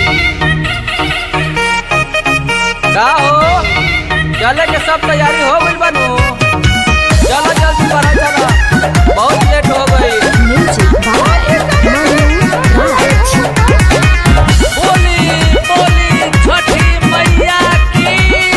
का हो चले के सब तैयारी हो गइल बानू चलो जल्दी बढ़ा चला बहुत लेट हो गई Music by Manu Raj. बोली बोली छठी मैया की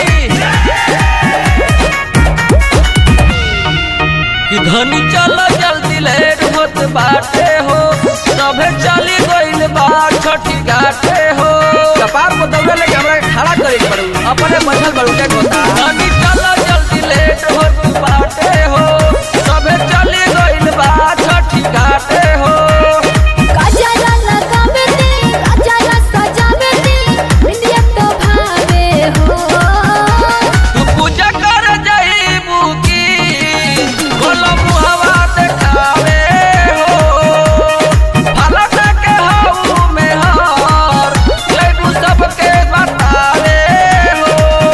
कि धनी चलो जल्दी लेट होत बाटे हो सभे चली गइल बा छठी घाटे हो कपार को दौड़े लेके हमरा के खड़ा करे के पड़ू अपने बैठल बड़ू के होता धनी चलो जल्दी लेट होत बाटे हो सभे चली गइल बा छठी घाटे हो काजला लगावे दे, काजला सजावे दे, बिंदिया तो भावे हो। तू पूजा कर जाइबू की बोलो मुहवा देखावे हो फलक के हाउ में हार जइबू सबके बतावे हो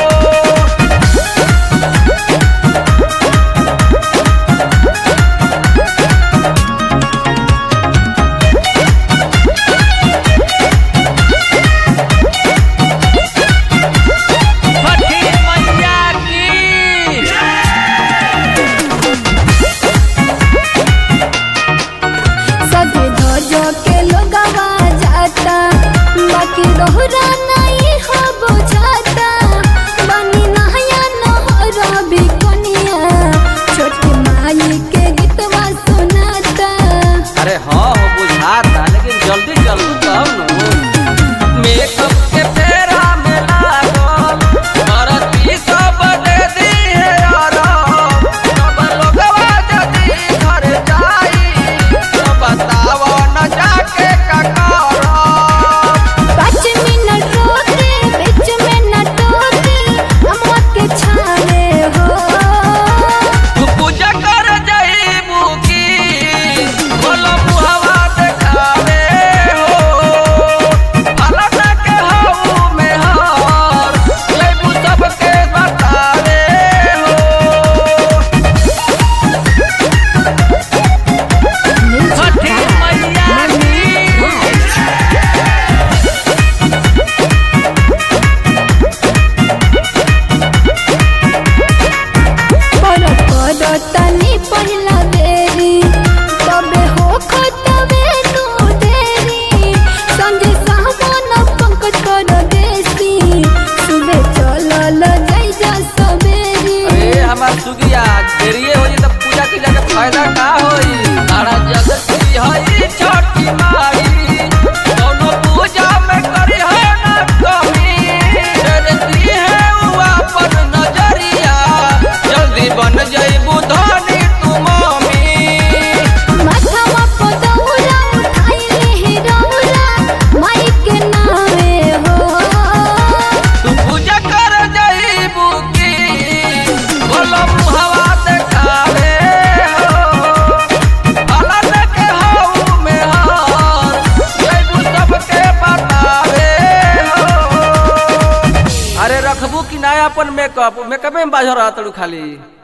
छठी मैया की सभे धोजो के लोगवा जाता, बाकी दोहरा नहीं हो बुझाता। बनी नहया नहरा भी कोनिया, छोटी माई के गीतवा सुनाता अरे हाँ हो बुझाता लेकिन जल्दी जल्दी तब न मेकअप के फेरा में लागल करती सब दे दी है आराम सब लोगवा जदी घर जाई तो बताओ न जाके का करब पाँच मिनट रोके बीच में न टोके अम्मा के छावे हो तू पूजा कर जाइबू की बोलो मुहवा देखावे हो फलक के हाउ में हार जइबू सबके बतावे हो छठी मैया की पर कर तनी पहिला बेरी तबे हो खतबे नु देरी संगे सावन पंकज कर देसी सुबह चलल जाई जा सबेरी अरे हमार सुगिया देरिये हो जी तब पूजा के जाके फायदा का होई सारा जगत की हई छठी माई दोनों पूजा में करी है ना कमी डरती है उ अपन नजरिया जल्दी बन जाइबू धनी तू मम्मी माथवा पर दौरा उठाइले हे रौरा माई के नावे हो तू पूजा कर जाइबू की बोलो मुहवा देखावे हो फलक के हाउ में हार जइबू सबके बतावे हो अरे रखबू कि ना अपन मेकअप मेकअप में बाझ रहा तड़ू खाली